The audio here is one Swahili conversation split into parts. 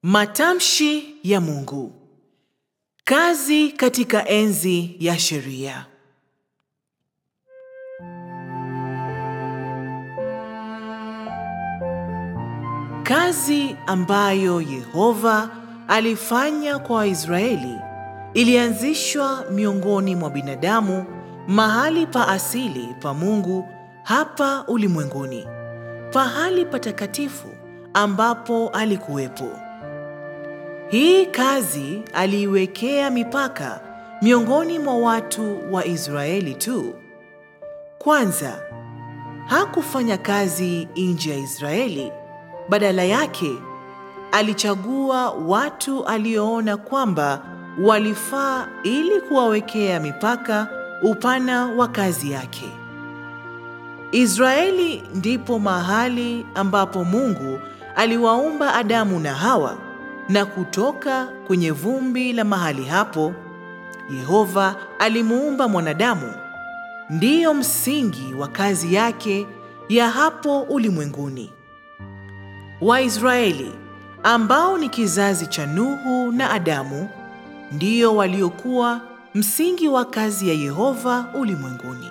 Matamshi ya Mungu. Kazi katika enzi ya sheria. Kazi ambayo Yehova alifanya kwa Waisraeli ilianzishwa miongoni mwa binadamu mahali pa asili pa Mungu hapa ulimwenguni, pahali patakatifu ambapo alikuwepo. Hii kazi aliiwekea mipaka miongoni mwa watu wa Israeli tu. Kwanza, hakufanya kazi nje ya Israeli. Badala yake, alichagua watu alioona kwamba walifaa ili kuwawekea mipaka upana wa kazi yake. Israeli ndipo mahali ambapo Mungu aliwaumba Adamu na Hawa na kutoka kwenye vumbi la mahali hapo Yehova alimuumba mwanadamu. Ndiyo msingi wa kazi yake ya hapo ulimwenguni. Waisraeli ambao ni kizazi cha Nuhu na Adamu ndiyo waliokuwa msingi wa kazi ya Yehova ulimwenguni.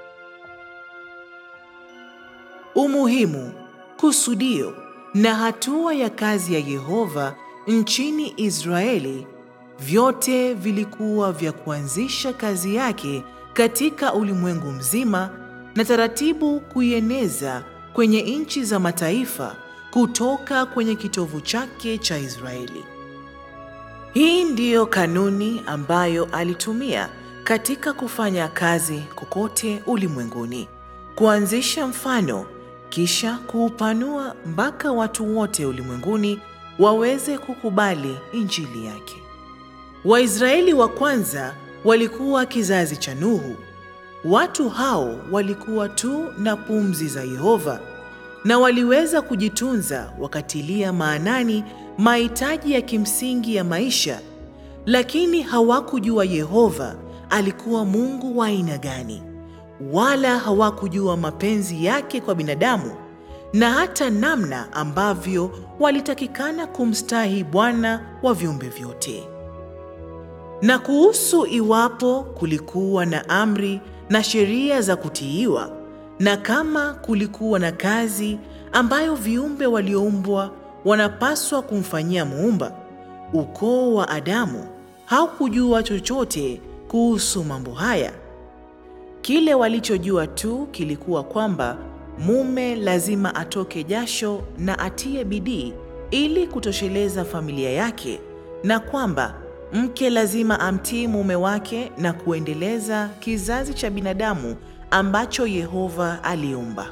Umuhimu, kusudio na hatua ya kazi ya Yehova nchini Israeli vyote vilikuwa vya kuanzisha kazi yake katika ulimwengu mzima na taratibu kuieneza kwenye nchi za mataifa kutoka kwenye kitovu chake cha Israeli. Hii ndiyo kanuni ambayo alitumia katika kufanya kazi kokote ulimwenguni, kuanzisha mfano kisha kuupanua mpaka watu wote ulimwenguni waweze kukubali injili yake. Waisraeli wa kwanza walikuwa kizazi cha Nuhu. Watu hao walikuwa tu na pumzi za Yehova na waliweza kujitunza wakatilia maanani mahitaji ya kimsingi ya maisha, lakini hawakujua Yehova alikuwa Mungu wa aina gani, wala hawakujua mapenzi yake kwa binadamu na hata namna ambavyo walitakikana kumstahi Bwana wa viumbe vyote. Na kuhusu iwapo kulikuwa na amri na sheria za kutiiwa, na kama kulikuwa na kazi ambayo viumbe walioumbwa wanapaswa kumfanyia Muumba, ukoo wa Adamu haukujua chochote kuhusu mambo haya. Kile walichojua tu kilikuwa kwamba mume lazima atoke jasho na atie bidii ili kutosheleza familia yake, na kwamba mke lazima amtii mume wake na kuendeleza kizazi cha binadamu ambacho Yehova aliumba.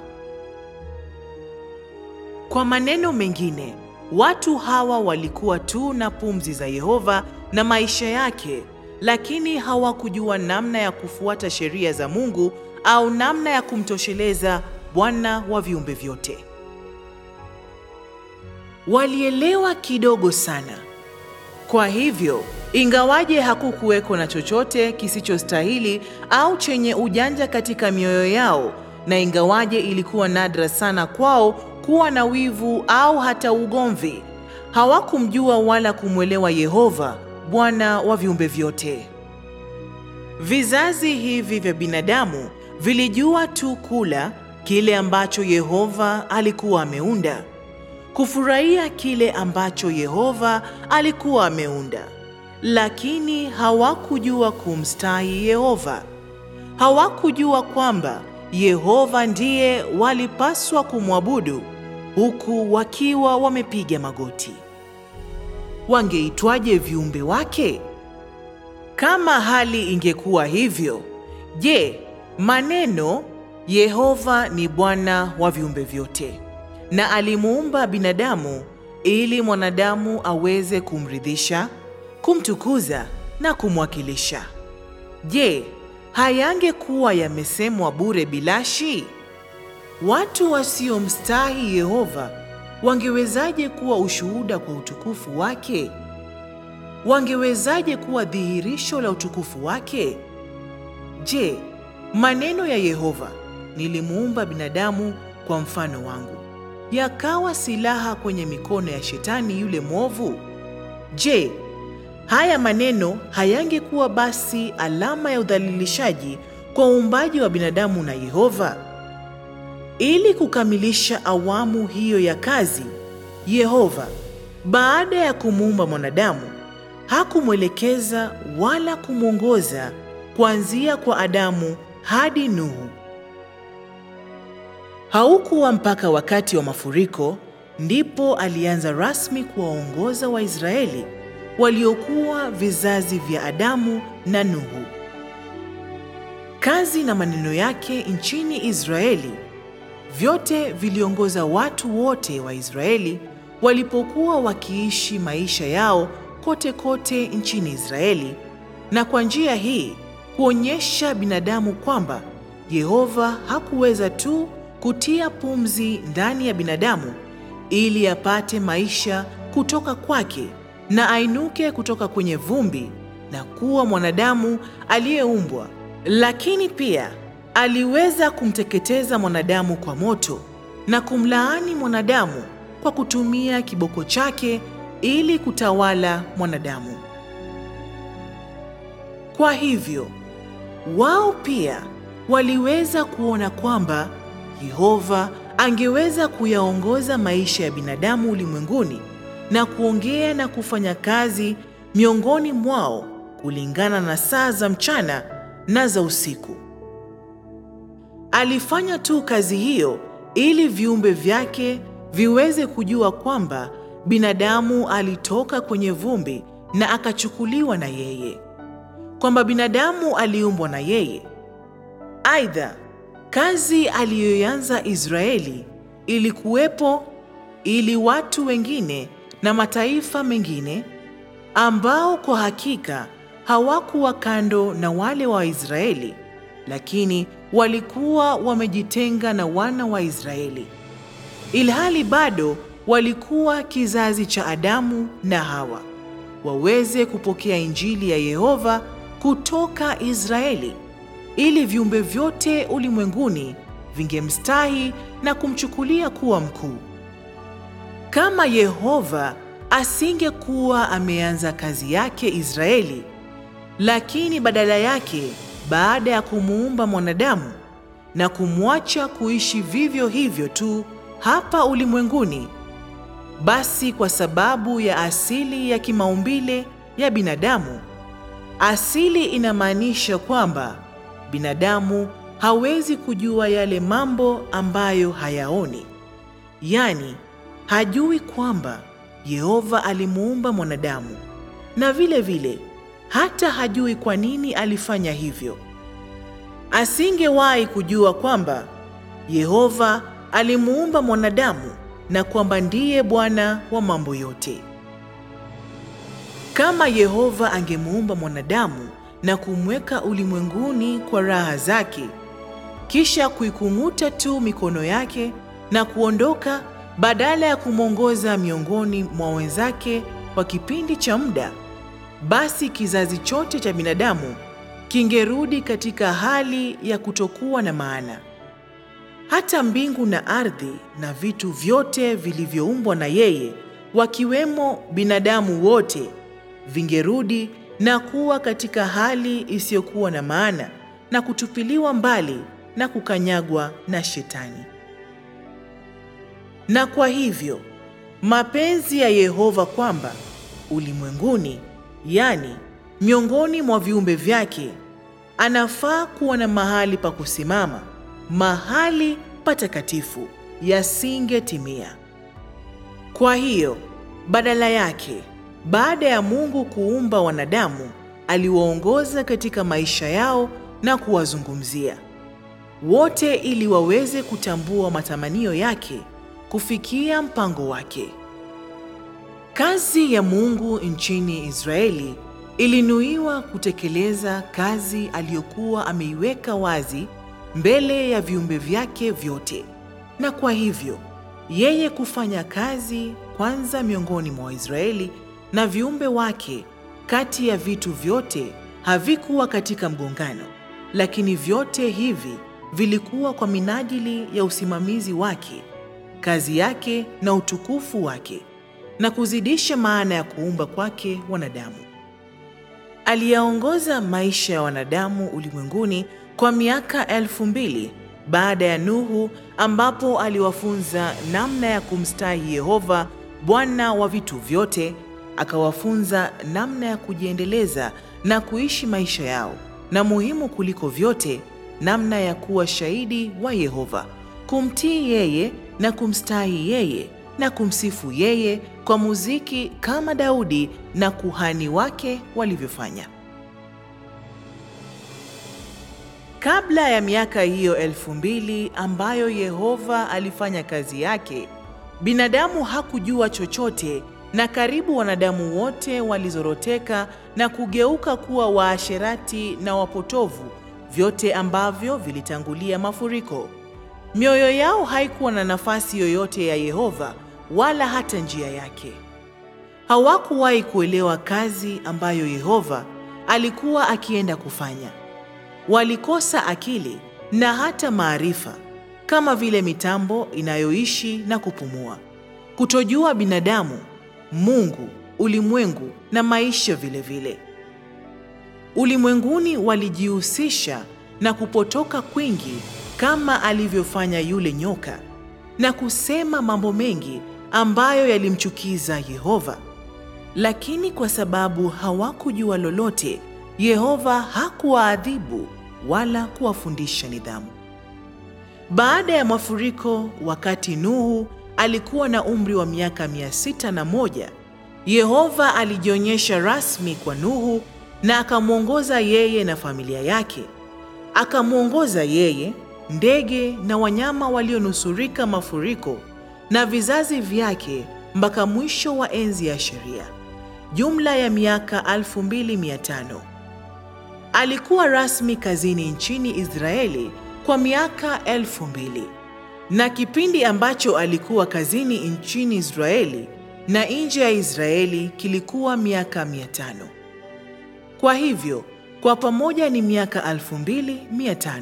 Kwa maneno mengine, watu hawa walikuwa tu na pumzi za Yehova na maisha yake, lakini hawakujua namna ya kufuata sheria za Mungu au namna ya kumtosheleza Bwana wa viumbe vyote. Walielewa kidogo sana. Kwa hivyo, ingawaje hakukuweko na chochote kisichostahili au chenye ujanja katika mioyo yao, na ingawaje ilikuwa nadra sana kwao kuwa na wivu au hata ugomvi, hawakumjua wala kumwelewa Yehova, Bwana wa viumbe vyote. Vizazi hivi vya binadamu vilijua tu kula kile ambacho Yehova alikuwa ameunda, kufurahia kile ambacho Yehova alikuwa ameunda, lakini hawakujua kumstahi Yehova. Hawakujua kwamba Yehova ndiye walipaswa kumwabudu huku wakiwa wamepiga magoti. Wangeitwaje viumbe wake? Kama hali ingekuwa hivyo, je, maneno Yehova ni Bwana wa viumbe vyote na alimuumba binadamu ili mwanadamu aweze kumridhisha, kumtukuza na kumwakilisha. Je, hayangekuwa yamesemwa bure bilashi? Watu wasiomstahi Yehova wangewezaje kuwa ushuhuda kwa utukufu wake? Wangewezaje kuwa dhihirisho la utukufu wake? Je, maneno ya Yehova nilimuumba binadamu kwa mfano wangu, yakawa silaha kwenye mikono ya shetani yule mwovu? Je, haya maneno hayangekuwa basi alama ya udhalilishaji kwa uumbaji wa binadamu na Yehova? Ili kukamilisha awamu hiyo ya kazi, Yehova baada ya kumuumba mwanadamu hakumwelekeza wala kumwongoza kuanzia kwa Adamu hadi Nuhu. Haukuwa mpaka wakati wa mafuriko ndipo alianza rasmi kuwaongoza Waisraeli waliokuwa vizazi vya Adamu na Nuhu. Kazi na maneno yake nchini Israeli vyote viliongoza watu wote wa Israeli walipokuwa wakiishi maisha yao kote kote nchini Israeli, na kwa njia hii kuonyesha binadamu kwamba Yehova hakuweza tu kutia pumzi ndani ya binadamu ili apate maisha kutoka kwake na ainuke kutoka kwenye vumbi na kuwa mwanadamu aliyeumbwa, lakini pia aliweza kumteketeza mwanadamu kwa moto na kumlaani mwanadamu kwa kutumia kiboko chake ili kutawala mwanadamu. Kwa hivyo, wao pia waliweza kuona kwamba Yehova angeweza kuyaongoza maisha ya binadamu ulimwenguni na kuongea na kufanya kazi miongoni mwao kulingana na saa za mchana na za usiku. Alifanya tu kazi hiyo ili viumbe vyake viweze kujua kwamba binadamu alitoka kwenye vumbi na akachukuliwa na yeye, kwamba binadamu aliumbwa na yeye. Aidha, kazi aliyoanza Israeli ilikuwepo ili watu wengine na mataifa mengine ambao kwa hakika hawakuwa kando na wale wa Israeli, lakini walikuwa wamejitenga na wana wa Israeli, ilhali bado walikuwa kizazi cha Adamu na Hawa, waweze kupokea Injili ya Yehova kutoka Israeli, ili viumbe vyote ulimwenguni vingemstahi na kumchukulia kuwa mkuu. Kama Yehova asingekuwa ameanza kazi yake Israeli, lakini badala yake baada ya kumuumba mwanadamu na kumwacha kuishi vivyo hivyo tu hapa ulimwenguni, basi kwa sababu ya asili ya kimaumbile ya binadamu, asili inamaanisha kwamba binadamu hawezi kujua yale mambo ambayo hayaoni, yaani hajui kwamba Yehova alimuumba mwanadamu na vile vile hata hajui kwa nini alifanya hivyo. Asingewahi kujua kwamba Yehova alimuumba mwanadamu na kwamba ndiye Bwana wa mambo yote. Kama Yehova angemuumba mwanadamu na kumweka ulimwenguni kwa raha zake, kisha kuikung'uta tu mikono yake na kuondoka badala ya kumwongoza miongoni mwa wenzake kwa kipindi cha muda, basi kizazi chote cha binadamu kingerudi katika hali ya kutokuwa na maana. Hata mbingu na ardhi na vitu vyote vilivyoumbwa na yeye, wakiwemo binadamu wote, vingerudi na kuwa katika hali isiyokuwa na maana na kutupiliwa mbali na kukanyagwa na Shetani. Na kwa hivyo mapenzi ya Yehova kwamba ulimwenguni, yaani miongoni mwa viumbe vyake, anafaa kuwa na mahali pa kusimama, mahali patakatifu, yasingetimia. Kwa hiyo badala yake, baada ya Mungu kuumba wanadamu, aliwaongoza katika maisha yao na kuwazungumzia wote ili waweze kutambua matamanio yake kufikia mpango wake. Kazi ya Mungu nchini Israeli ilinuiwa kutekeleza kazi aliyokuwa ameiweka wazi mbele ya viumbe vyake vyote, na kwa hivyo yeye kufanya kazi kwanza miongoni mwa Waisraeli na viumbe wake. Kati ya vitu vyote havikuwa katika mgongano, lakini vyote hivi vilikuwa kwa minajili ya usimamizi wake, kazi yake na utukufu wake. na kuzidisha maana ya kuumba kwake wanadamu. Aliyaongoza maisha ya wanadamu ulimwenguni kwa miaka elfu mbili baada ya Nuhu, ambapo aliwafunza namna ya kumstahi Yehova Bwana wa vitu vyote, akawafunza namna ya kujiendeleza na kuishi maisha yao, na muhimu kuliko vyote, namna ya kuwa shahidi wa Yehova, kumtii yeye na kumstahi yeye na kumsifu yeye kwa muziki kama Daudi na kuhani wake walivyofanya. Kabla ya miaka hiyo elfu mbili ambayo Yehova alifanya kazi yake, binadamu hakujua chochote, na karibu wanadamu wote walizoroteka na kugeuka kuwa waasherati na wapotovu, vyote ambavyo vilitangulia mafuriko. Mioyo yao haikuwa na nafasi yoyote ya Yehova wala hata njia yake. Hawakuwahi kuelewa kazi ambayo Yehova alikuwa akienda kufanya. Walikosa akili na hata maarifa, kama vile mitambo inayoishi na kupumua. Kutojua binadamu, Mungu, ulimwengu na maisha vile vile. Ulimwenguni walijihusisha na kupotoka kwingi kama alivyofanya yule nyoka na kusema mambo mengi ambayo yalimchukiza Yehova. Lakini kwa sababu hawakujua lolote, Yehova hakuwaadhibu wala kuwafundisha nidhamu. Baada ya mafuriko, wakati Nuhu alikuwa na umri wa miaka mia sita na moja, Yehova alijionyesha rasmi kwa Nuhu na akamwongoza yeye na familia yake. Akamwongoza yeye, ndege na wanyama walionusurika mafuriko na vizazi vyake mpaka mwisho wa enzi ya sheria, jumla ya miaka 2500. Alikuwa rasmi kazini nchini Israeli kwa miaka elfu mbili na kipindi ambacho alikuwa kazini nchini Israeli na nje ya Israeli kilikuwa miaka 500. Kwa hivyo kwa pamoja ni miaka 2500.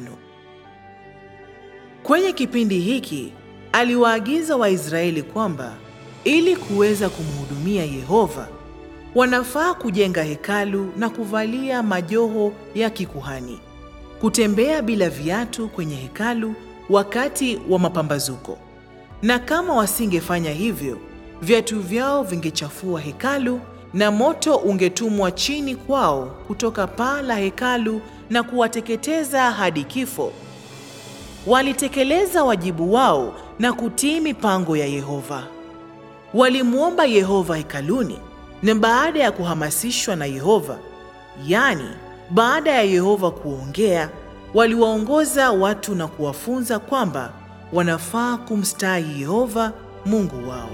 Kwenye kipindi hiki aliwaagiza Waisraeli kwamba ili kuweza kumhudumia Yehova wanafaa kujenga hekalu na kuvalia majoho ya kikuhani, kutembea bila viatu kwenye hekalu wakati wa mapambazuko, na kama wasingefanya hivyo, viatu vyao vingechafua hekalu na moto ungetumwa chini kwao kutoka paa la hekalu na kuwateketeza hadi kifo. Walitekeleza wajibu wao na kutii mipango ya Yehova. Walimwomba Yehova hekaluni, na baada ya kuhamasishwa na Yehova, yaani baada ya Yehova kuongea, waliwaongoza watu na kuwafunza kwamba wanafaa kumstahi Yehova Mungu wao.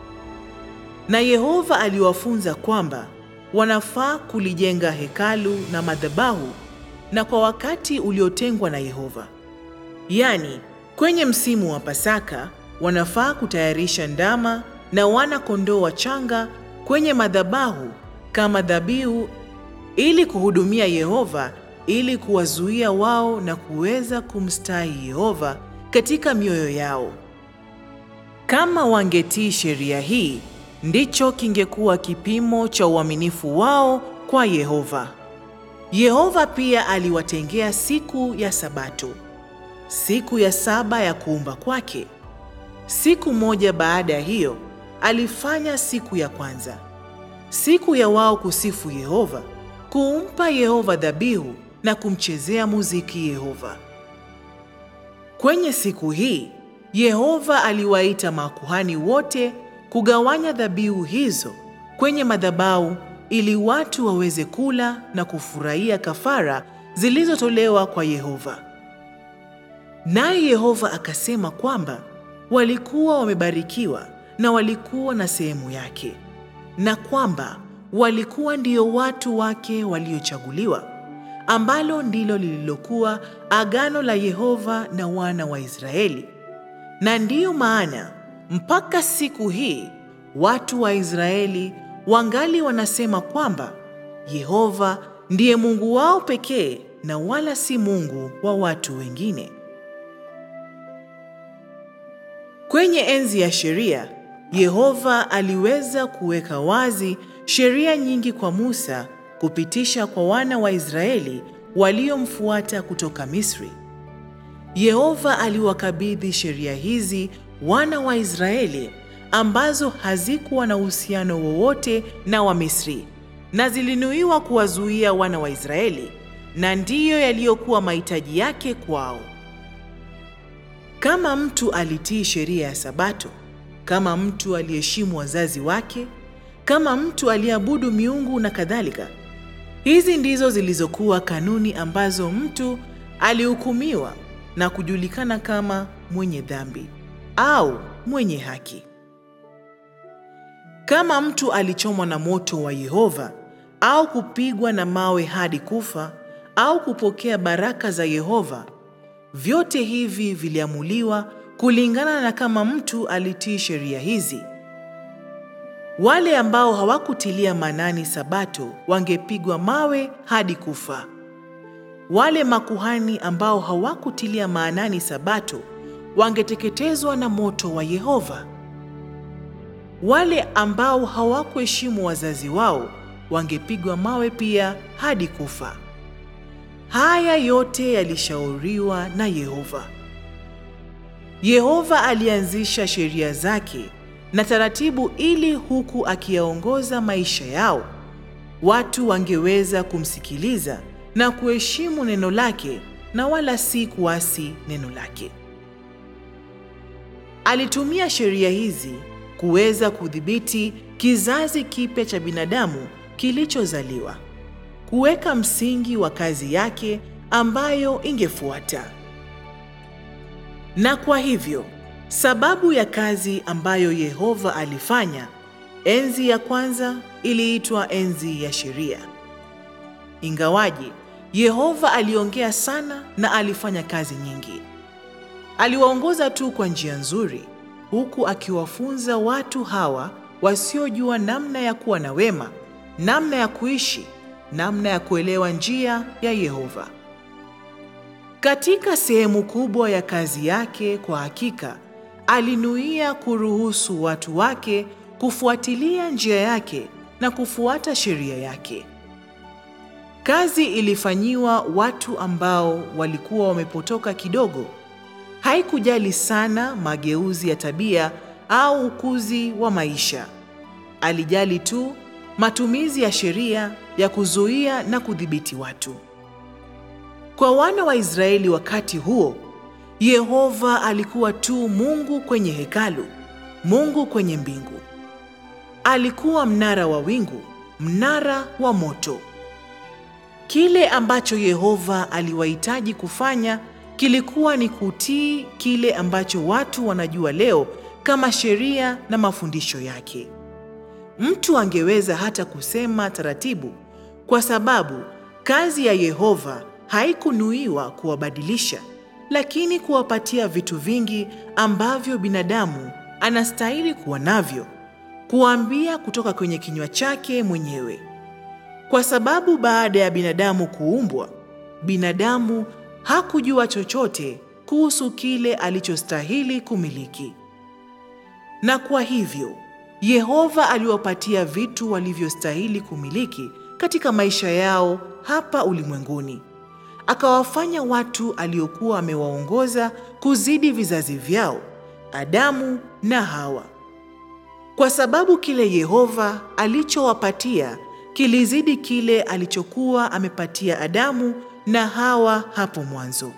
Na Yehova aliwafunza kwamba wanafaa kulijenga hekalu na madhabahu na kwa wakati uliotengwa na Yehova. Yaani, kwenye msimu wa Pasaka wanafaa kutayarisha ndama na wana kondoo wachanga kwenye madhabahu kama dhabihu ili kuhudumia Yehova, ili kuwazuia wao na kuweza kumstahi Yehova katika mioyo yao. Kama wangetii sheria hii, ndicho kingekuwa kipimo cha uaminifu wao kwa Yehova. Yehova pia aliwatengea siku ya Sabato, siku ya saba ya kuumba kwake. Siku moja baada ya hiyo alifanya siku ya kwanza, siku ya wao kusifu Yehova, kumpa Yehova dhabihu na kumchezea muziki Yehova. Kwenye siku hii Yehova aliwaita makuhani wote kugawanya dhabihu hizo kwenye madhabahu ili watu waweze kula na kufurahia kafara zilizotolewa kwa Yehova. Naye Yehova akasema kwamba walikuwa wamebarikiwa na walikuwa na sehemu yake, na kwamba walikuwa ndio watu wake waliochaguliwa, ambalo ndilo lililokuwa agano la Yehova na wana wa Israeli. Na ndiyo maana mpaka siku hii watu wa Israeli wangali wanasema kwamba Yehova ndiye Mungu wao pekee na wala si Mungu wa watu wengine. Kwenye enzi ya sheria, Yehova aliweza kuweka wazi sheria nyingi kwa Musa kupitisha kwa wana wa Israeli waliomfuata kutoka Misri. Yehova aliwakabidhi sheria hizi wana wa Israeli ambazo hazikuwa na uhusiano wowote na Wamisri na zilinuiwa kuwazuia wana wa Israeli na ndiyo yaliyokuwa mahitaji yake kwao. Kama mtu alitii sheria ya Sabato, kama mtu aliheshimu wazazi wake, kama mtu aliabudu miungu na kadhalika. Hizi ndizo zilizokuwa kanuni ambazo mtu alihukumiwa na kujulikana kama mwenye dhambi au mwenye haki. Kama mtu alichomwa na moto wa Yehova au kupigwa na mawe hadi kufa au kupokea baraka za Yehova, vyote hivi viliamuliwa kulingana na kama mtu alitii sheria hizi. Wale ambao hawakutilia maanani Sabato wangepigwa mawe hadi kufa. Wale makuhani ambao hawakutilia maanani Sabato wangeteketezwa na moto wa Yehova. Wale ambao hawakuheshimu wazazi wao wangepigwa mawe pia hadi kufa. Haya yote yalishauriwa na Yehova. Yehova alianzisha sheria zake na taratibu ili huku akiyaongoza maisha yao, watu wangeweza kumsikiliza na kuheshimu neno lake na wala si kuasi neno lake. Alitumia sheria hizi kuweza kudhibiti kizazi kipya cha binadamu kilichozaliwa, kuweka msingi wa kazi yake ambayo ingefuata. Na kwa hivyo, sababu ya kazi ambayo Yehova alifanya, enzi ya kwanza iliitwa enzi ya sheria. Ingawaje Yehova aliongea sana na alifanya kazi nyingi, aliwaongoza tu kwa njia nzuri, huku akiwafunza watu hawa wasiojua namna ya kuwa na wema, namna ya kuishi, namna ya kuelewa njia ya Yehova. Katika sehemu kubwa ya kazi yake, kwa hakika alinuia kuruhusu watu wake kufuatilia njia yake na kufuata sheria yake. Kazi ilifanyiwa watu ambao walikuwa wamepotoka kidogo. Haikujali sana mageuzi ya tabia au ukuzi wa maisha. Alijali tu matumizi ya sheria ya kuzuia na kudhibiti watu. Kwa wana wa Israeli wakati huo, Yehova alikuwa tu Mungu kwenye hekalu, Mungu kwenye mbingu. Alikuwa mnara wa wingu, mnara wa moto. Kile ambacho Yehova aliwahitaji kufanya kilikuwa ni kutii kile ambacho watu wanajua leo kama sheria na mafundisho yake. Mtu angeweza hata kusema taratibu, kwa sababu kazi ya Yehova haikunuiwa kuwabadilisha, lakini kuwapatia vitu vingi ambavyo binadamu anastahili kuwa navyo, kuambia kutoka kwenye kinywa chake mwenyewe. Kwa sababu baada ya binadamu kuumbwa, binadamu hakujua chochote kuhusu kile alichostahili kumiliki. Na kwa hivyo, Yehova aliwapatia vitu walivyostahili kumiliki katika maisha yao hapa ulimwenguni. Akawafanya watu aliokuwa amewaongoza kuzidi vizazi vyao, Adamu na Hawa. Kwa sababu kile Yehova alichowapatia kilizidi kile alichokuwa amepatia Adamu na Hawa hapo mwanzo.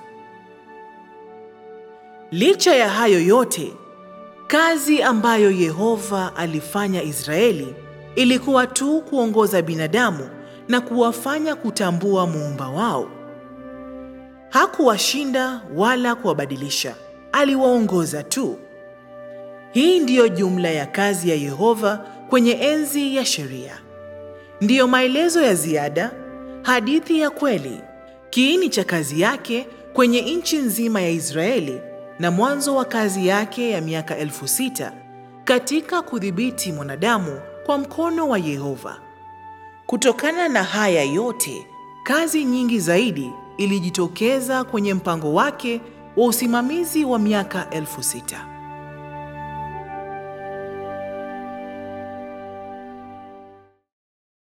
Licha ya hayo yote, kazi ambayo Yehova alifanya Israeli ilikuwa tu kuongoza binadamu na kuwafanya kutambua muumba wao. Hakuwashinda wala kuwabadilisha, aliwaongoza tu. Hii ndiyo jumla ya kazi ya Yehova kwenye enzi ya sheria. Ndiyo maelezo ya ziada, hadithi ya kweli, kiini cha kazi yake kwenye nchi nzima ya Israeli na mwanzo wa kazi yake ya miaka elfu sita katika kudhibiti mwanadamu kwa mkono wa Yehova. Kutokana na haya yote, kazi nyingi zaidi ilijitokeza kwenye mpango wake wa usimamizi wa miaka elfu sita.